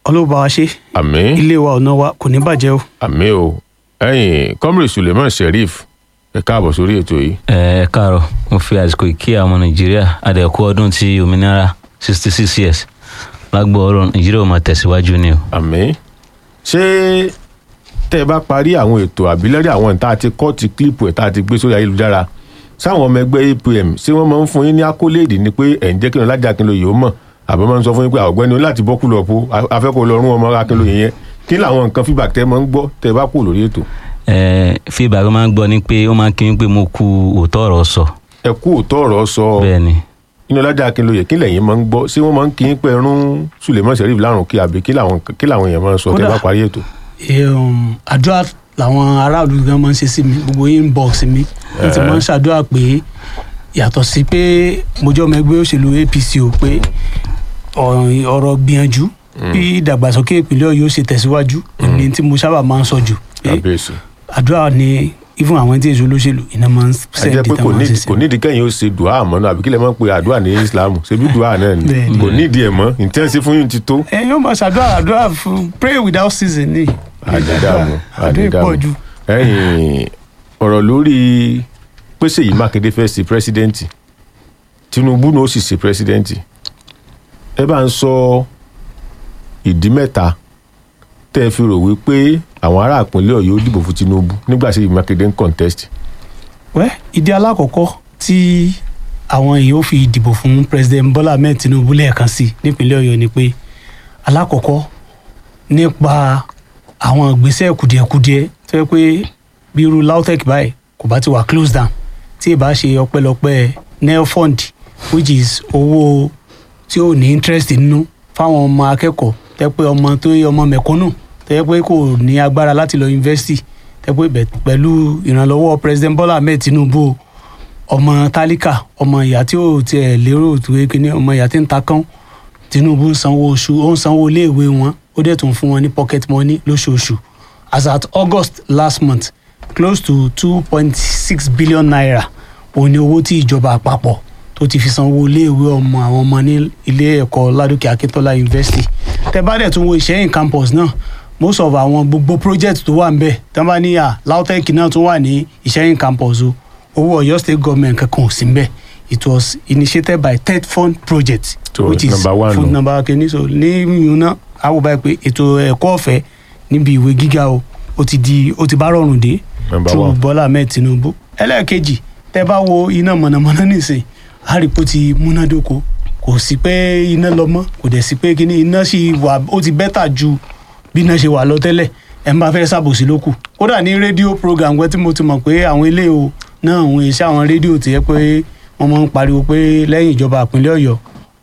ọlọ́ba wa ṣe àmín ilé wa ọ̀nà wa kò ní bàjẹ́ o. àmín o ẹ̀yin comrade suleiman sheriff ẹ káàbọ̀ sórí ètò yìí ẹ káàárọ̀ mo fi àsìkò ìkí àwọn ọmọ nàìjíríà àdẹ̀kú ọdún ti òmìnira sixty six years lágbo ọ̀rọ̀ nàìjíríà ò máa tẹ̀síwájú ni o. àmín ṣé tẹ́ ẹ bá parí àwọn ètò àbílẹ́rì àwọn ìta àti kọ́ọ̀tì kílípù ẹ̀ tá a ti gbé sórí ayélujára sáwọn ọmọ ẹgbẹ́ apm ṣé wọ́n máa ń fún yín ní akóléèdì ni pé ẹ̀ ń jẹ́ kí wọn lájà Akínlóye ó mọ̀ àbí wọ́n máa ń sọ fún yín pé ọ̀gbẹ́ni o láti bọ́ kúlọ̀ po afẹ́kọ̀ọ́ lọ́rùn ọmọ Akínlóye yẹn kí làwọn nǹkan feedback tẹ́ máa ń gbọ́ tẹ́ ẹ bá kú lórí ètò ẹ feedback máa ń gbọ́ ni pé ó máa ń kí mi pé mo ku òótọ́ ọ̀rọ̀ sọ ẹ kú òótọ́ ọ̀rọ̀ sọ bẹ́ẹ̀ ni inú lájà Akínlóye kí lẹ́yìn máa ń gbọ́ ṣé wọ́n máa ń kí yín pé ẹrún Suleiman Sheriff lárùn kí àbí kí làwọn kí làwọn èèyàn máa ń sọ tẹ́ ẹ bá Kódà- parí ètò um, àdúrà làwọn aráàlú gan máa ń ṣe sí mi gbogbo inbox mi wọ́n ti máa ń ṣàdúrà pé yàtọ̀ sí pé mo jẹ́ ọmọ ẹgbẹ́ òṣèlú APC o pé ọ̀- ọ̀rọ̀ gbìyànjú bí ìdàgbàsókè ìpínlẹ̀ Ọ̀yọ́ ṣe tẹ̀síwájú ní tí mo sábà máa ń sọ jù pé kábíyèsí àdúrà ni even àwọn tí èso olóṣèlú iná máa ń ẹ jẹ́ sẹ́ẹ̀dì pé tá kò máa ń nídìí ṣe sí kò nídìí kẹ́yìn ó ṣe dùá àmọ́ náà àbí kí lè máa ń pe àdúrà ní Islam ṣebí dùá náà ni Bẹ́ẹ̀ni. kò nídìí ẹ̀ mọ́ intensive fún yín ti tó ẹ yóò máa ṣàdúrà àdúrà fún pray without season ni àdídàmú àdúrà àdídàmú ìpọ̀jù ẹ̀yìn ọ̀rọ̀ lórí pé Ṣèyí Mákindé fẹ́ ṣe pírẹsidẹ́ǹtì Tinubu náà ó sì ṣe pírẹsidẹ́ǹtì ẹ bá ń sọ ìdí mẹ́ta tẹ́ ẹ fi rò wípé àwọn ará ìpínlẹ̀ Ọ̀yọ́ ó dìbò fún Tinubu nígbà Ṣèyí Mákindé ń contest wẹ́ ìdí alákọ̀ọ́kọ́ tí àwọn èèyàn ó fi dìbò fún president Bọ́lá Ahmed Tinubu lẹ́ẹ̀kan sí nípínlẹ̀ Ọ̀yọ́ ni pé alákọ̀ọ́kọ́ nípa àwọn ìgbésẹ̀ kùdìẹ̀kudiẹ tó yẹ pé bí irú LAUTECH báyìí kò bá ti wà close down tí ì bá ṣe ọpẹ́lọpẹ́ nelfund which is owó tí ò ní interest nínú fáwọn ọmọ akẹ́kọ̀ọ́ tẹ́ pé ọmọ tó yẹ ọmọ mẹ̀kúnnù tẹ́ pé kò ní agbára láti lọ yunifásitì tẹ́ pé bẹ̀- pẹ̀lú ìrànlọ́wọ́ president Bọ́lá Ahmed Tinubu o, ọmọ tálíkà ọmọ ìyá tí ò tiẹ̀ lérò tó yẹ kí ni ọmọ ìyá tí ń ta kán Tinubu ń sanwó oṣù ó ń sanwó iléèwé wọn ó dẹ̀ tún fún wọn ní pocket money lóṣooṣù as at August last month close to two point six billion naira òun ni owó tí ìjọba àpapọ̀ tó ti fi sanwó iléèwé ọmọ àwọn ọmọ ní ilé ẹ̀kọ́ Ládòkè Akíntọ́lá University tẹ́ bá dẹ̀ tún wo Ìṣẹ́yìn campus náà most of àwọn gbogbo project tó wà ń bẹ̀ tẹ́ bá ní à LAUTECH náà tún wà ní Ìṣẹ́yìn campus o owó Ọ̀yọ́ state government kankan ò sí ń bẹ̀ it was initiated by TED Fund project So, which is number one fund nù. number kìíní so ní yìnyín náà a wò báyìí pé ètò ẹ̀kọ́ ọ̀fẹ́ níbi ìwé gíga o ó ti di ó ti bá rọrùn dé Number through one. Bọ́lá Ahmed Tinubu ẹlẹ́ẹ̀kejì tẹ́ bá wo iná mọ̀nàmọ́ná nìsín àrípò ti múnádóko kò sí pé iná lọ mọ́ kò dẹ̀ sí pé kíní iná sì wà ó ti bẹ́tà ju bí iná ṣe wà lọ tẹ́lẹ̀ ẹ̀ ń bá fẹ́ ṣàbòsí ló kù kódà ní rédíò program wẹ́ tí mo ti mọ̀ pé àwọn ilé o náà àwọn iṣẹ́ àwọn rédíò ti yẹ pé wọ́n máa ń pariwo pé lẹ́yìn ìjọba ìpínlẹ̀ Ọ̀yọ́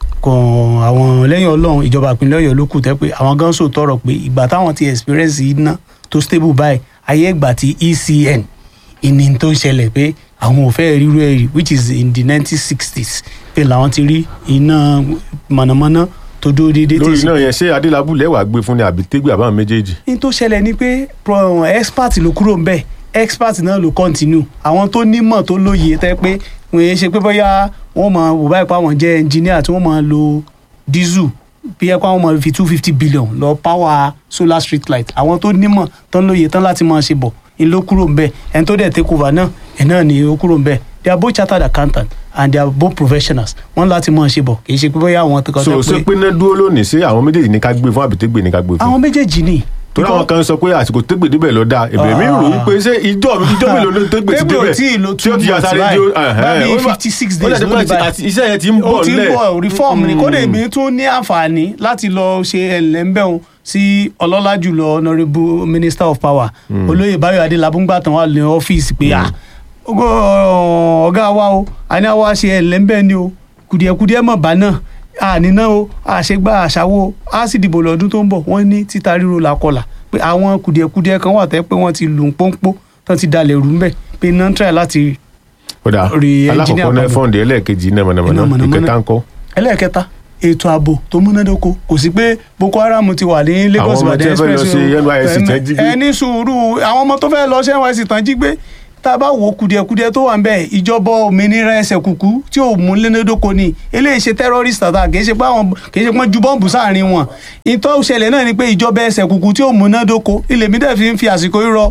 kan àwọn lẹ́yìn ọlọ́run ìjọba ìpínlẹ̀ ọ̀yọ́ ló kù tẹ́ pé àwọn gan so tọrọ pé ìgbà táwọn ti experience iná tó stable báyìí ayé ìgbà tí ECN ìní tó ń ṣẹlẹ̀ pé àwọn ò fẹ́ rírú ẹ̀ rí which is in the nineteen sixties pé làwọn ti rí iná mọ̀nàmọ́ná tó dúró déédéé tí lórí ì náà yẹn ṣé Adélábù lẹ́wàá gbé fún ni àbí tégbé àbáwọn méjèèjì ní tó ṣẹlẹ̀ ni pé pro- expert ló kúrò ńbẹ̀ expert náà ló continue àwọn tó nímọ̀ tó lóye tẹ́ pé wọ́n yẹn ṣe pé bóyá wọ́n mọ̀ wò báyìí pé àwọn jẹ́ engineer tí wọ́n mọ̀ lo diesel bí ẹ pé àwọn mọ̀ fi two fifty billion lọ power solar street light àwọn tó nímọ̀ tán lóye tán láti máa ṣe bọ̀ ń ló kúrò ńbẹ̀ ẹni tó dẹ̀ take over náà ẹ̀ náà ni ó kúrò ńbẹ̀ they are both chartered accountants and they are both professionals wọ́n láti máa ṣe bọ̀ kì í ṣe pé bóyá àwọn tó kọ́ so ṣé pé náà dúró lónìí ṣé àwọn méjèèjì ní ká gbé fún àbí tégbé ní ká gbé fún àwọn méjèèjì ni. torí àwọn kan sọ pé àsìkò tégbè débẹ̀ lọ dáa èbèrè mi rò wípé ṣé ìjọ ìjọ mélòó ló tégbè ti Tégbè ò débẹ̀ tí ì lo tí ó two ti yà months sáré báyìí. jó Báyìí ó bá- 56 ó days dàbí ló ní pé báyìí. àti iṣẹ́ yẹn ti ń ó bọ̀ ti ń nílẹ̀ bọ̀ reform ni kódà èmi tún ní àǹfààní láti lọ ṣe ẹlẹ́ńbẹ̀hún sí ọlọ́lá jùlọ honourable minister of power olóyè báyọ̀ adélábù ń gbàtàn wà ní ọ́fíìsì pé ah ogo ọ̀gá wa o àní àwa ṣe ẹlẹ́ńbẹ̀ ni o kùdìẹ̀kùdìẹ̀ mọ̀ bá náà àníná o àṣegbà àṣàwò o á sì dìbò lọ́dún tó ń bọ̀ wọ́n ní títa ríro làkọlà pé àwọn kùdìẹ̀kùdìẹ̀ kan wà tẹ́ pé wọ́n ti lù ń pọ́npọ́ tán ti dalẹ̀ rú ń bẹ̀ pé náà ń try láti kódà rí engineer alákọ̀ọ́kọ́ náà padà. fọ́ǹdì ẹlẹ́ẹ̀kejì náà Iná mọ̀nàmọ́ná mọ̀nàmọ́ná. ìkẹta ńkọ́ ẹlẹ́ẹ̀kẹta ètò ààbò tó múnádóko kò sí pé boko haram ti wà ní lagos Àwọn ọmọ tí ìbàdàn wọ́n fẹ́ lọ express ṣe NYSC tán jí gbé. ẹni sùúrù àwọn ọmọ tó fẹ́ lọ ṣe nysc tán jí gbé tá a bá wo kùdìẹ̀kùdìẹ̀ tó wà ń bẹ̀ ìjọba òmìnira ẹsẹ̀ kùkú tí ò mú lénédóko ni eléyìí ṣe terrorist attack kì í ṣe pé àwọn kì í ṣe pé wọ́n ju bọ́ǹbù sáàrin wọn ìtọ́ ìṣẹ̀lẹ̀ náà ni pé ìjọba ẹsẹ̀ kùkú tí ò mú lénédóko ilé mi dẹ̀ fi ń fi àsìkò rírọ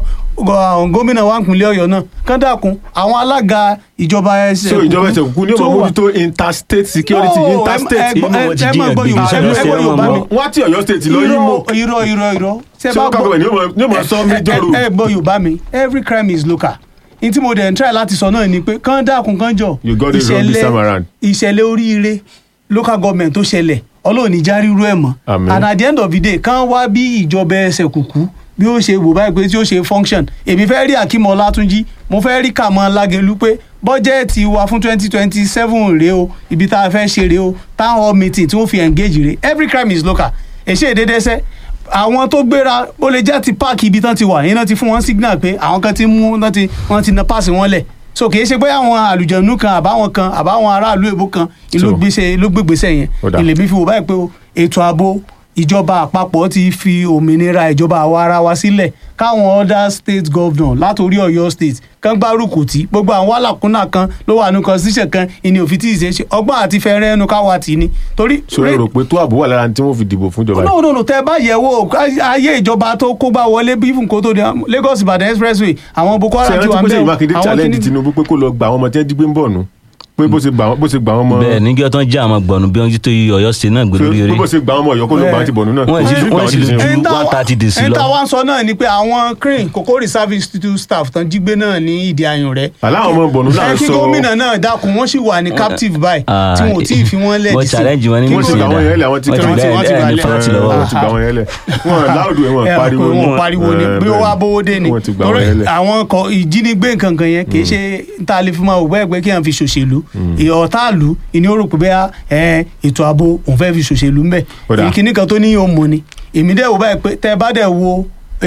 gómìnà wa ìpínlẹ̀ ọ̀yọ́ náà kán dàkún àwọn alága ìjọba ẹsẹ̀ so ìjọba ẹsẹ̀ kúkú ní tó ọmọ wà- mójútó interstate security No, ẹ- interstate ẹ- Inú wọn ti ẹ- ẹ jí máa gbọ́ ẹgbẹ́ Yorùbá ìṣẹ́ mi, lọ ẹ sí gbọ́ ẹ̀wọ̀n Yorùbá mọ́. mi. wọ́n á tí ọ̀yọ́ state lọ yín mọ́ irọ́ irọ́ irọ́ irọ́ ṣé ṣé bá wọ́n gbọ́- kàgbẹ́ ní ó mọ̀ sọ méjọ́ rò ẹ ẹ gbọ́ yorùbá mi every crime is local n tí mo dẹ̀ ń try láti sọ náà ni pé kán dákun kán jọ You got it wrong this time around. ìṣẹ̀lẹ̀ oríire local government tó ṣẹlẹ̀ ọlọ́ọ̀ni járí irú ẹ̀ mọ́ Àmín. and at the end of the day kán wá bí ìjọba ẹsẹ̀ kùkú bí ó ṣe wò báyìí pé tí ó ṣe function èmi fẹ́ rí Akeem Ọlátúnjí mo fẹ́ rí Kàmọ́ Lágelú pé bọ́jẹ́ẹ̀tì wa fún twenty twenty seven rèé o ibi tá a fẹ́ ṣe rèé o town hall meeting tí wọ́n fi engage rèé every crime is local èṣe ìdédéṣẹ́ àwọn tó gbéra ó lè jẹ́ ti páàkì ibi tán ti wà yín náà ti fún wọn signal pé àwọn kan ti mú wọ́n ti wọ́n ti na páàsì wọn lẹ̀ so kì í ṣe pé àwọn àlùjọ̀nù kan àbáwọn kan àbáwọn aráàlú èbó kan ìlú So. gbèsè ló gbégbèsè yẹn Ó dà. ilé mi fi wò báyìí pé o, ètò ààbò ìjọba àpapọ̀ ti fi òmìnira ìjọba àwa ara wa sílẹ̀ káwọn other state governor látòrí Ọ̀yọ́ state kan gbárùkù tí gbogbo àwọn alákùnà kan ló wà ní constitution kan ìní òfin tí ì ṣe é ṣe ọgbọ́n àti fẹ́rẹ́ ẹnu káwa tì ní torí. so ẹ rò pé tó àbò wà lára tí wọ́n fi dìbò fún ìjọba yìí no no no tẹ bá yẹ̀ wò ayé ìjọba tó kó gbá wọlé bí fún kó tó di Lagos Ìbàdàn expressway àwọn Boko ṣe Haram ti rántí wà pé ń Ṣèyí bẹ̀ Mákindé àwọn challenge kìíní- Tinubu pé kó lọ gba àwọn ọmọ tí wọ́n jí gbé ń bọ̀ nù pé bó ṣe gbà wọ́n bó ṣe gbà wọ́n mọ́ bẹ́ẹ̀ níjọ́ tán jẹ́ àwọn gbọ̀nù bí wọ́n jí tó yí Ọ̀yọ́ state náà gbé lórí pé eré bó ṣe gbà wọ́n mọ́ Ọ̀yọ́ kó ló gbà wọ́n ti bọ̀ nù náà Wọ́n Kò sí ti- gbà wọ́n wọ́n ti ti lè sin. ju- ẹni tá- 130 dè sí ẹni lọ. tá wá ń sọ náà ni pé àwọn crane Kòkó reserve institute staff tán jí gbé náà ní ìdí ayùn rẹ aláwọn ọmọ bọ̀nù là ẹ ń kí sọ gómìnà náà dákun wọ́n sì wà ní captive báyìí Ah, tí wọn ò tí ì fi wọ́n lẹ̀ wọ́n dì sí. challenge wọn ní Kí wọ́n ti gómìnà- gbà wọ́n yẹn lẹ̀ àwọn ti Wọ́n ti kẹ́rọ̀ gbà wọ́n ti ẹ̀ gbà ní lẹ̀. fáàtì lọ́wọ́ wọ́n ti gbà wọ́n yẹn lẹ̀ wọ́n láòdù ẹ̀ wọ́n ẹ pariwo pé ni wọn pariwo ni Eh, bí ó bẹ́ẹ̀ wá bówó dé ni wọ́n ti gbà torí wọ́n yẹn lẹ̀ àwọn kọ ìjínigbé nǹkan kan yẹn kì í ṣe tá a lè fi máa wò bẹ́ẹ̀ pé kí èèyàn fi ṣòṣèlú ọ̀tá ìlú ìní ó rò pé bẹ́ẹ̀ ẹ ètò ààbò òun fẹ́ fi ṣòṣèlú ńbẹ̀ Ó dáa. ìkíní kan tó ní yóò mọ ni èmi dẹ̀ wò báyìí pé tẹ́ ẹ bá dẹ̀ wo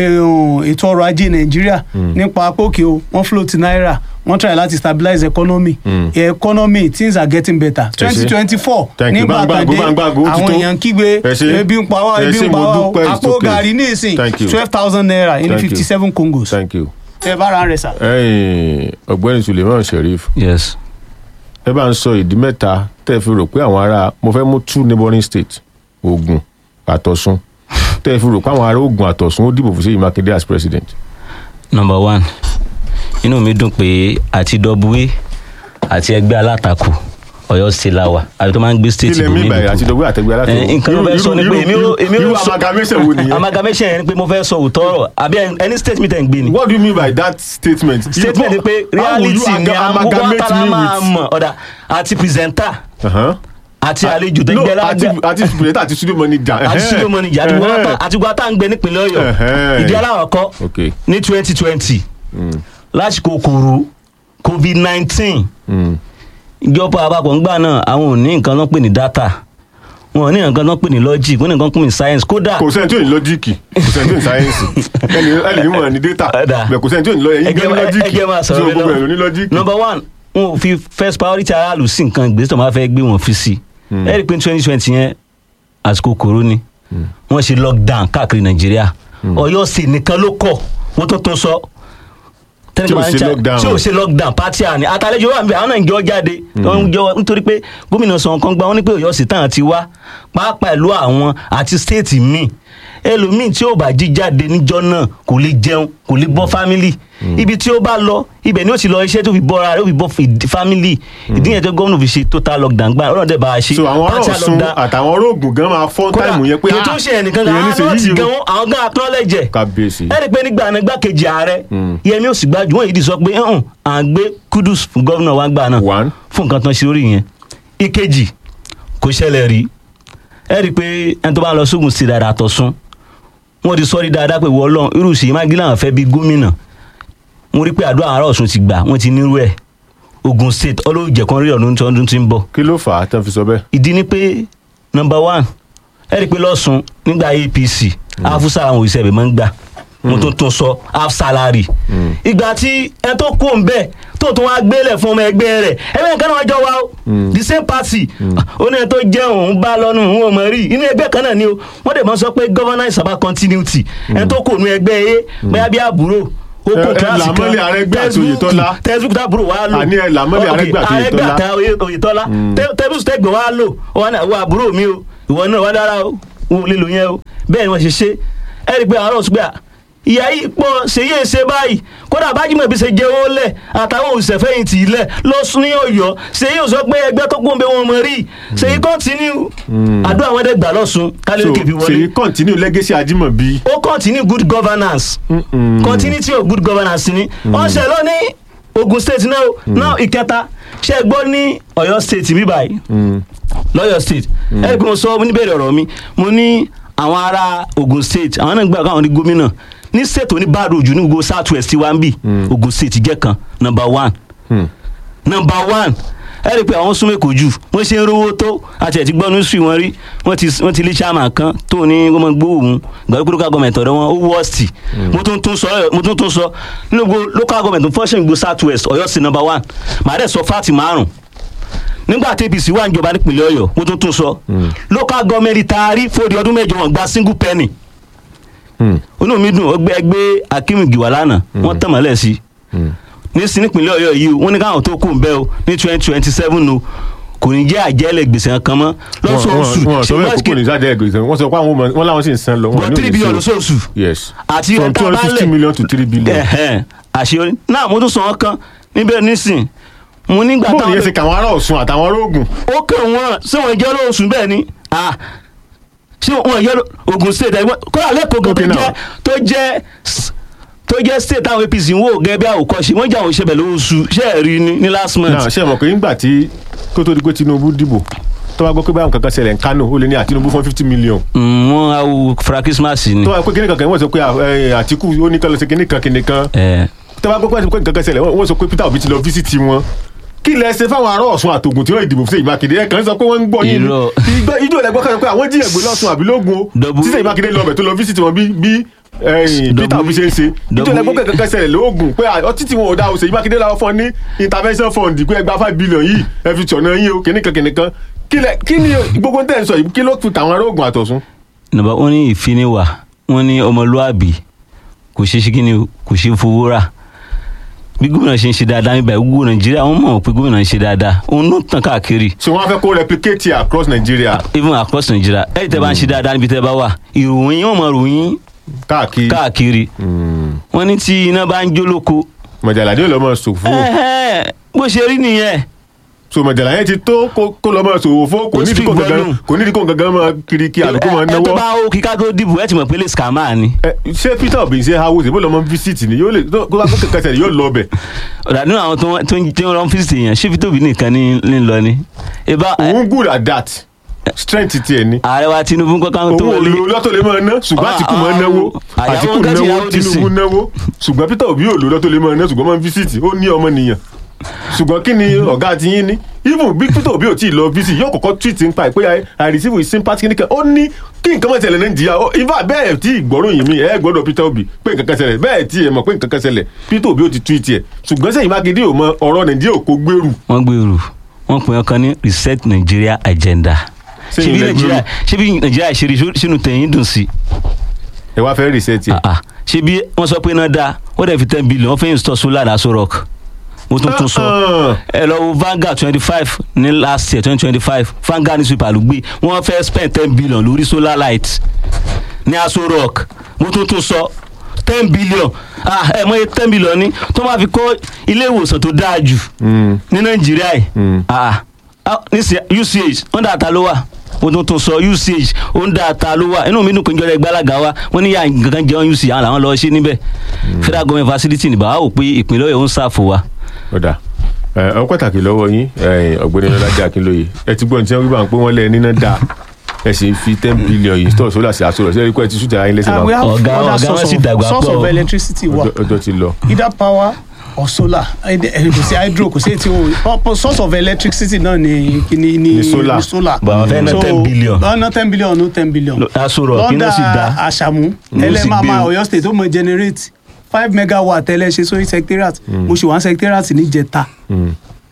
eh, ètò ọrọ̀ ajé nàìjíríà nípa pókè o wọ́n float náírà wọ́n try láti stabilize economy Mm. economy things are getting better Ẹ ṣé. twenty twenty four Thank you. nígbà kan Gbàngbàgbò, dé gbàngbàgbò, ó ti àwọn tó. èèyàn kígbe Ẹ ṣé. ebi ń pa wá Ẹ ebi ṣé, ń pa mo wá o dúpẹ́, it's àpò okay. gàrí ní ìsìn Thank you. twelve thousand naira ní Thank you. fifty seven congos thank you. ẹ bá ra rẹ sà. ẹ̀yin ọ̀gbẹ́ni Suleiman Sheriff yes ẹ bá ń sọ ìdí mẹ́ta tẹ́ ẹ fi rò pé àwọn ará mo fẹ́ mú two neighboring states Ògùn àtọ̀sùn tẹ́ ẹ fi rò pé àwọn ará Ògùn àtọ̀sùn ó dìbò fún Ṣèyí Mákindé as president. number one inú mi dùn pé àti dọ́búwé àti ẹgbẹ́ alátakò Ọ̀yọ́ state la wà àbí tó máa ń gbé state ilẹ̀ mi ìbàyẹ̀ àti ìdọ̀gbẹ́ àtẹ̀gbẹ́ Eh, alátakò. nǹkan ló fẹ́ sọ ni pé èmi ò èmi irú ò sọ amalgamation wo nìyẹn. amalgamation yẹn ni pé mo fẹ́ sọ òótọ́ ọ̀rọ̀ àbí ẹni statement ẹ̀ ń gbé ni what do you mean by that statement. statement ni pé How will you reality ni aga- àwọn amalgamate wátara me máa with- mọ̀ ọ̀dà àti presenter Uh-huh. àti àlejò tó no gbẹ àti lágbẹ́ àti president àti studio manager. àti studio manager àti gbọ́dọ̀ àti gbọ́dọ̀ ń gbé nípìnlẹ̀ Ọ̀yọ́ Ẹ̀hẹ́. ìdí aláwọ̀ kọ́ okay. ní twenty twenty Mm. lásìkò kòrò covid nineteen Mm. ìjọba àpapọ̀ ńgbà náà àwọn ò ní nǹkan tó ń pè ní data wọn ò ní nǹkan tó ń pè ní logic wọn ní nǹkan tó ń pè ní science kódà kò sẹ́ni tí ò ní lọ́jíìkì kò sẹ́ni tí ò ní sáyẹ́nsì ẹni ẹni ní mọ̀ ní data Ẹ̀dá. bẹ̀ kò sẹ́ni tí ò ní lọ ẹ̀yin gbé ní lọ́jíìkì ẹgbẹ́ máa tí sọ̀rọ̀ o gbogbo ẹ̀ ló ní lọ lọ́jíìkì. number one wọn ò fi first priority aráàlú sí nǹkan ìgbésẹ̀ tó máa fẹ́ gbé wọn fi sí ẹ rí i pé twenty twenty yẹn àsìkò kòró ni wọ́n ṣe lockdown káàkiri nàìjíríà Ọ̀yọ́ state nìkan ló kọ̀ wọ́n tó tó sọ Tí ò ṣe lockdown. tí ò ṣe lockdown pátí àní àtàlejò wà níbẹ̀ àwọn náà ń jọ jáde wọ́n ń jọ nítorí pé gómìnà sọ̀rọ̀ kan gba wọ́n ní pé Ọ̀yọ́ state táwọn ti wá pàápàá ìlú àwọn àti state míì ẹlòmíì tí ò bá jí jáde níjọ́ náà kò lè jẹun kò lè bọ́ family ibi tí ó bá lọ ibẹ̀ ni ó ti lọ iṣẹ́ tó fi bọ́ra rẹ̀ ó fi bọ́ fi- family ìdí yẹn tó gómìnà fi ṣe total lockdown gbà ọ̀rọ̀ dẹ̀ bá a ṣe so àwọn ará partial Ọ̀ṣun lockdown. àtàwọn ará Ògùn gan máa fọ́n Kódà, táìmù yẹn pé kí n tó ṣe ẹnìkan gan ìyẹn ní àwọn ṣe náà ti yíyí gan o wọn àwọn gan acknowledge ẹ̀ kábíyèsí. ẹ rí i pé nígbà náà gbàkejì ààrẹ Mm. Yẹmí Òsínbàjò wọn yìí di sọ pé "Hàn, à ń gbé kudus fún gómìnà wa gbà náà One. fún nǹkan tán ṣe lórí yẹn ìkejì kò ṣẹlẹ̀ rí ẹ rí i pé ẹni tó bá lọ sógun sí dáadáa tọ̀sún wọn ti sọ rí dáadáa pé wọ́n lọ́n irú Ṣèyí Mákindé làwọn fẹ́ bí gómìnà mo rí i pé àdúrà àwọn ará Ọ̀ṣun ti gbà wọ́n ti nírú ẹ̀ Ogun State ọlọ́ọ̀jẹ̀kan rí ọdún tó ọdún tí ń bọ̀ kí ló fà á tán fi sọ bẹ́ẹ̀. ìdí ni pé number one ẹ rí i pé lọ́sùn nígbà APC afusa àwọn òṣìṣẹ́ ibẹ̀ máa ń gbà mo tún tún sọ half salary ìgbà tí ẹ tó kú òun bẹ́ẹ̀ tó tún wá gbélé fún ọmọ ẹgbẹ́ rẹ̀ ẹgbẹ́ nǹkan náà jọ wá o the same party ó ní ẹ tó jẹ́ òun bá lọ́nu òun ò mọ̀ rí inú ẹgbẹ́ kan náà ni o wọ́n dẹ̀ máa sọ pé governance about continuity ẹ tó kù òun ẹgbẹ́ yé bóyá bí àbúrò ó Ẹ- kún ẹ kíláàsì kan làmọ́lẹ̀ Arẹ́gbẹ́ àti Oyètọ́lá. textbook tábúrò wa lò Àní ẹ làmọ́lẹ̀ Ok, Arẹ́gbẹ́ àti Arẹ́gbẹ́ Oyètọ́lá. àti Oyè- Oyètọ́lá Te- textbook tẹ́gbẹ̀ wa lò wọn náà wọ àbúrò mi o ìwọ náà wà dára o wọn ò lè lò yẹn o bẹ́ẹ̀ ni wọ́n ṣe ṣe ẹ rí i pé àárọ̀ ṣùgbọ́n ìyá yìí pọ̀ ṣèyí èsè báyìí kódà bájúmọ̀ bí ṣe jẹ́ owó lẹ̀ àtàwọn òṣìṣẹ́fẹ̀yìntì ilẹ̀ lọ sún ní ọ̀yọ́ ṣèyí ò sọ pé ẹgbẹ́ tó kún bẹ wọn mọ̀ rí ṣèyí kọ́ntínú àdúrà wọn dẹ̀ gbà lọ́sùn so kálí kèfì wọlé ṣèyí continue legacy Ajímọ̀bí. ó continue good governance continuity of good governance ni wọ́n ṣe lọ ní Ogun state náà o náà ìkẹta ṣe gbọ́ ní Ọ̀yọ́ state mi báyìí lọ́yọ̀ state ẹ rí i pé mo sọ níbẹ̀rẹ̀ ọ̀rọ̀ mi mo ní àwọn ará Ogun state àwọn náà gbà káwọn ní gómìnà ní state oní bad road ní gbogbo south west wa ń bì Ogun state jẹ́ kan number one number one ẹ rí i pé àwọn súnmọ́ èkó jù wọ́n ṣe ń rówó tó àti ẹ̀ ti gbọ́ nísìsiyìí wọn rí wọ́n ti wọ́n ti lé chairman kan tó ní wọ́n máa gbówó òun gbàgbé local government ọ̀dọ̀ wọn ó wọ́ọ̀sì mo tún tún sọ mo tún tún sọ nínú gbogbo local government function gbogbo south west ọ̀yọ́ sí number one màá dẹ̀ sọ fáàtì márùn nígbà tí apc wà níjọba nípìnlẹ̀ ọ̀yọ́ mo tún tún sọ local government taari fòdì ọdún mẹ́jọ wọn gba single penny inú mi dùn ọgbẹ́ ẹgbẹ́ akim giwa lánàá wọ́n tàn mọ́lẹ̀ sí i ní sí nípìnlẹ̀ ọ̀yọ́ yìí o wọ́n ní káwọn tó kù ń bẹ́ o ní twenty twenty seven o kò ní jẹ́ àjẹ́lẹ̀ gbèsè kan mọ́ lọ́sọ̀ọ̀sù wọn sọ bẹ́ẹ̀ kókó ní sáde ẹgbẹ wọ́n sọ pé àwọn ọmọ- wọ́n láwọn sì ń san lọ. wọn bọ́ ní three òní billion sí o. lọ́sọ̀ọ̀sù yes àti from ẹ̀ta two hundred fifty balẹ̀. million to three billion. ẹ̀hẹ́n àṣeyọrí náà mo tún sọ wọn kan níbẹ̀ nísìn mo nígbà bóòlù táwọn yẹn ṣe kàwọn ará Ọ̀ṣun àtàwọn ará Ògùn. ó kàn wọ́n ṣé wọ́n jẹ́ lóṣù bẹ́ẹ̀ ni Ah, ṣé wọ́n jẹ́ Ogun state ẹgbẹ́ kódà lẹ́kọ̀ọ́ gan tó Okay, now. jẹ́ tó jẹ́ s- tó jẹ́ state táwọn APC ń wò gẹ́gẹ́ bí àwòkọ́ṣe wọ́n jẹ́ àwọn ìṣẹ̀bẹ̀ lóṣù ṣé ẹ̀ rí ní ní last month. náà ṣe mọ̀ pé nígbà tí kó tó di pé Tinubu dìbò tó bá gbọ́ pé báyọ̀ kankan ṣẹlẹ̀ ní Kano ó lé ní àtinúbù fún fifty million. Mm, wọ́n á wo fura Christmas ni. tó bá gbọ́ pé kíní kankan wọ́n sọ pé ẹ, Àtíkù ó ní kán lọ sí kíní kan kíní kan ẹ tó bá gbọ́ pé kankan ṣẹlẹ̀ wọ́n wọ́n sọ pé Peter Obi ti lọ fíṣítì wọn kí lẹ ṣe fáwọn ará Ọ̀ṣun àtògùn tí wọ́n ìdìbò fún Ṣèyí Mákindé ẹ kàn ń sọ pé wọ́n ń gbọ́ yín ni. Irọ́. Ìgbà- ijó lẹ gbọ́ kan pé àwọn jíyàn gbé lọ́sùn àbí lógun o Double- tí Ṣèyí Mákindé lọ bẹ̀ tó lọ fíṣítì wọn bí bí ẹ̀yìn Peter Double- Obi ṣe ń ṣe ijó lẹ gbọ́ Double- pé kankan ṣẹlẹ̀ lóògùn pé ọtí tí wọn ò dá o Ṣèyí Mákindé làwọn fún ọ ní intervention fund pé ẹgbàá five billion yìí ẹ fi tọ̀nà yín o kìnnìkan kìnnìkan kí lẹ- kí ni gbogbo tẹ̀ ń sọ yìí kí ló fi tàwọn ará Ògùn àtọ̀sùn. nàbà wọn ní ìfiniwà wọn ní ọmọlúàbí kò ṣe ṣe kíni o, kò ṣe fowó rà bí gómìnà ṣe ń ṣe dáadáa níbẹ̀ gbogbo nàìjíríà wọn mọ̀ pé gómìnà ń ṣe dáadáa òun ló tàn káàkiri so wọn fẹ́ kó replicate it across Nigeria even across nàìjíríà ẹ̀yìn tẹ́ bá ń ṣe dáadáa níbi tẹ́ bá wà ìròyìn wọn mọ̀ ròyìn káàkiri káàkiri wọn ní tí iná bá ń jó lóko mọ̀jàlá ní olọ́mọ ṣòfò ẹ̀hẹ́, bó ṣe rí nìyẹn so mọ̀jàlá yẹn ti tó kó kó lọ́mọ ṣòfò kò Ó ní speak ìdíkò gangan volume. kò ní ìdíkò gangan máa kiri kí àlùkò máa ẹ tó náwó. bá ó kíká tó dìbò ẹ ti mọ̀ pé lè scammer ni Ẹ, ṣé Peter Obi ṣe hawo ṣe bó lọ́mọ visit ni yóò lè tó kó bá kó kankan ṣẹlẹ̀ yóò lọ bẹ̀. ọ̀dà nínú àwọn tó ń- tó ń tí wọ́n lọ́n fíìsì èèyàn ṣé Peter Obi nìkan ní ní lọ ni ìbá òun good at that strength tiẹ̀ ni. ààrẹ wa Tinubu kankan òun tó ò wọlé lo lọ́tọ̀ lè máa ná ṣùgbọ́n Ah, Àtíkù máa ah, náwó àyàwó Àtíkù gẹ́tì náwó ìyàwó ti Tinubu sìn. náwó ṣùgbọ́n Peter Obi ò lo lọ́tọ̀ lè máa ná ṣùgbọ́n máa ń visit ó ní ọmọ nìyàn ṣùgbọ́n kí ni ọ̀gá ti yín ní even bí Peter Obi ò tí ì lọ visit yóò kọ́kọ́ tweet nípa ẹ̀ pé I- I receive with sympathy nìkan ó ní kí nǹkan máa ṣẹlẹ̀ Nàìjíríà ó ifá bẹ́ẹ̀ tí ìgbọ́rọ̀ yìí mi ẹ̀ gbọ́dọ̀ Peter Obi pé nǹkan kan ṣẹlẹ̀ bẹ́ẹ̀ tí ẹ̀ mọ̀ pé nǹkan kan ṣẹlẹ̀ Peter Obi ò ti tweet ẹ̀ ṣùgbọ́n Ṣèyí Mákindé ò mọ ọ̀rọ̀ Nàìjíríà ò kó gbèrú wọ́n gbèrú wọ́n pè wọ́n kan ní reset Nigeria agenda Ṣé ṣé bí ilẹ̀ Nàìjíríà gbèrú? ṣé bí Nàìjíríà ṣe rí sínú tẹ̀yìn dùn sí ẹ wá fẹ́ reset ẹ̀. Ah, ah. ṣé bí wọ́n sọ pé náà dáa ó dẹ̀ fi ten billion wọ́n fẹ́ install solar aso rock mo tún tún sọ Ah, ẹ lọ wo Vanguard twenty five ní last year twenty twenty five Vanguard newspaper ló gbé wọ́n fẹ́ spend ten billion lórí solar light ní aso rock mo tún tún sọ ten billion ah ẹ mọ̀ iye ten billion ni tó máa fi kọ́ ilé ìwòsàn tó dáa jù mm. ní nàìjíríà yìí Mm. ah ah, nísìnyí uch wọ́n dà ta ló wà mo tún tún sọ uch ó ń dà ta ló wà inú mi dùn pé ìjọba ẹgbẹ́ alága wa wọ́n ní yà gangan jẹun uch àwọn làwọn lọ́ọ́ ṣe níbẹ̀ federal government facility ní bàbá wò pé ìpínlẹ̀ ọ̀yọ́ ń ṣàfò wa. ọ̀dà ẹ ọ pàtàkì lọ́wọ́ yín ẹ, ọ̀gbẹ́ni ọlọ́dẹ akínlóye ẹ ti gbọ́n tí wọ́n wí bá ń pé wọ́n lẹ́ níná dáa ẹ sì fi ten billion yìí tọ́ sólà sí àsọ̀rọ̀ sí ẹ̀ríkọ́ ẹ ti sùtẹ̀ ayé lẹ́sẹ̀ and we máa have Ọ̀gá- other ọ̀gá source wọn sì of dàgbà source pọ̀ of o. electricity wa Ọjọ́- ọjọ́ ti lọ. either power or solar Eh, eh, kò sí hydro kò sí etí o source of electricity náà ni ni ni Ni solar. solar But àwọn fẹ́ ná So, 10 billion. wọ́n ná ten billion no ten billion Lo- aṣọ rọ̀ kí náà sì dá. lọ́dà àṣàmú Ló sì ẹlẹ́màmá gbé o. Ọ̀yọ́ state ó mọ generate five megawatt tẹ́lẹ̀ ṣe sórí secretariat mo ṣe wá secretariat ní jẹta Mm.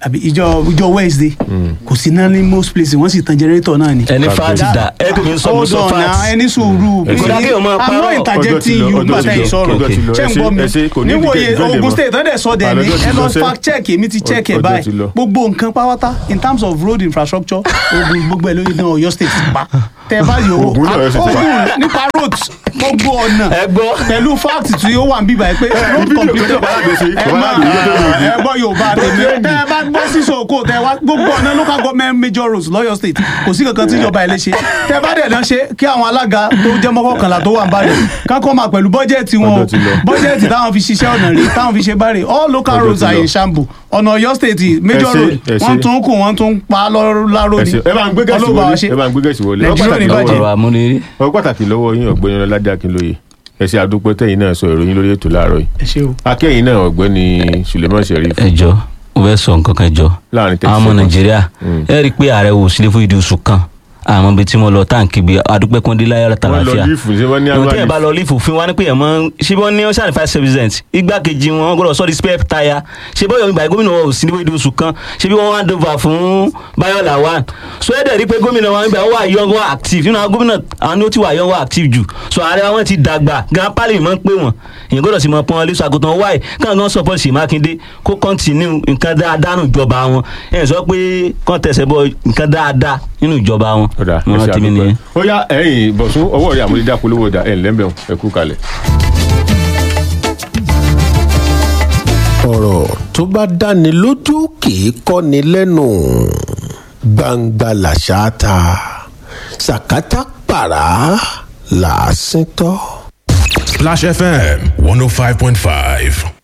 àbí ìjọ ìjọ wednesday kò sí náà ní most places wọ́n sì tan generator náà ni. ẹni fáàtì dà ẹgbẹ́ mi ń sọ mo hold sọ on na fáàtì. ẹni sùúrù Kò dá kéèyàn máa i'm parọ́. not interjecting you Ọjọ́ ti nígbà lọ, tẹ́ ẹ sọ̀rọ̀ ọjọ́ ti lọ. ṣé ń Ẹ ṣé, gbọ́ mi ẹ ṣé, kò ní níwòye ìdíje ìfẹ́ ogun mọ́. state tán dẹ̀ sọ dẹ̀ ní Àlọ́jọ́ ti ẹ lọ lọ sẹ́. fact check èmi ti check ẹ̀ Ọjọ́ ti lọ. báyìí gbogbo nǹkan pátá in terms of road infrastructure ogun gbogbo ẹ̀ lóye náà Ọ̀yọ́ state ti pa tẹ bá yòó Ògùn náà Ọ̀yọ́ State ti pa. ogun nípa road gbogbo ọ̀nà ẹ gbọ́. pẹ̀lú fact tí ó wà ń bíbá ẹ pé road fídíò complete tó bá lágbè sí, ẹ tó bá máa lágbè sí, tó lòdì. ẹ gbọ́ Yorùbá tèmi tẹ ẹ bá gbọ́ sí sòkò tẹ wá gbogbo ọ̀nà local government major roads lọ́yọ̀ state kò sí kankan tí ìjọba ẹ̀ lè ṣe tẹ bá dẹ̀ náà ṣe kí àwọn alága tó jẹ́ mọ́kànlá tó wà ń bàdàn kákọ́ máa pẹ̀lú bọ́jẹ̀tì wọn o Ọjọ́ ti lọ. bọ́jẹ̀tì táwọn fi ṣiṣẹ́ ọ̀nà rè táwọn fi ṣe bárè all local Ọjọ́ roads ti are lọ. in shambles ọ̀nà Ọ̀yọ́ state major Ẹ ṣé, road ẹ ṣé. wọ́n tún kù wọ́n tún pa láró ẹ ni ṣé. ẹ bá ń gbé gẹ̀ẹ́sì Ọlọ́run bá wa wọlé ṣe. ẹ bá ń gbé gẹ̀ẹ́sì wọlé Nàìjíríà Ọ̀rọ̀ ní pàtàkì bàjẹ́. ọ̀rọ̀ àmúnirí. ọ̀rọ̀ pàtàkì lọ́wọ́ yín ọ̀gbẹ́ni ọládé akínlóye ẹ ṣe àdúpẹ́ tẹ̀yìn náà sọ ìròyìn lórí ètò láàárọ̀ yìí ẹ ṣé o akẹ́yìn náà ọ̀gbẹ́ni suleiman sheriff ẹjọ mo fẹ́ sọ nǹkan kan jọ Láàrin thirty àwọn ọmọ seconds. nàìjíríà Mm. ẹ rí i pé ààrẹ wò sílé fún ìdí oṣù kan àmọ́ ibi tí mo lọ táǹkì gbé adúpẹ́ kún dé láyọ̀ wọ́n lọ tàlàfíà lífù ṣé wọ́n ní ìwọ̀n tí ẹ̀ annual bá leave? lọ lífù fún wa ní pé ẹ̀ mọ́ ṣé wọ́n ní ọ̀sán five percent igbákejì wọn wọ́n gbọ́dọ̀ sọ di spare tire ṣé bọ́yọ̀ ìgbà gómìnà wọn ò sí níbo ìdí oṣù kan ṣé bí wọ́n wá dova fún Bayo Lawan so ẹ̀ dẹ̀ rí i pé gómìnà wọn ìgbà wà young wà active nínú àwọn gómìnà àwọn ni ó ti wà young wà active jù so ààrẹ wọn ti dàgbà gan pálí mọ́ ń pè wọ́n èyàn gbọ́dọ̀ sì mọ pọ́n wọn lẹ́sọ̀ àgùntàn wáì káwọn gan support Ṣèyí Mákindé kó continue nǹkan dáadáa nínú ìjọba wọn ẹ̀ sọ pé kàn tẹ̀sẹ̀ bọ nǹkan dáadáa nínú ìjọba wọn ọ̀dà ẹ Mo ṣe rántí mi àdúpẹ́ nìyẹn. ó yá ẹ̀yìn bọ̀sùn ọwọ́ rẹ̀ àmúlídá polówó ọ̀dà ẹ̀ ńlẹ́mbẹ̀ ẹ kú kalẹ̀. ọ̀rọ̀ tó bá dáni lójú kì í kọ́ni lẹ́nu gbangba làṣà ta sàkátà pàrà làásìn tọ́. Splash FM 105.5.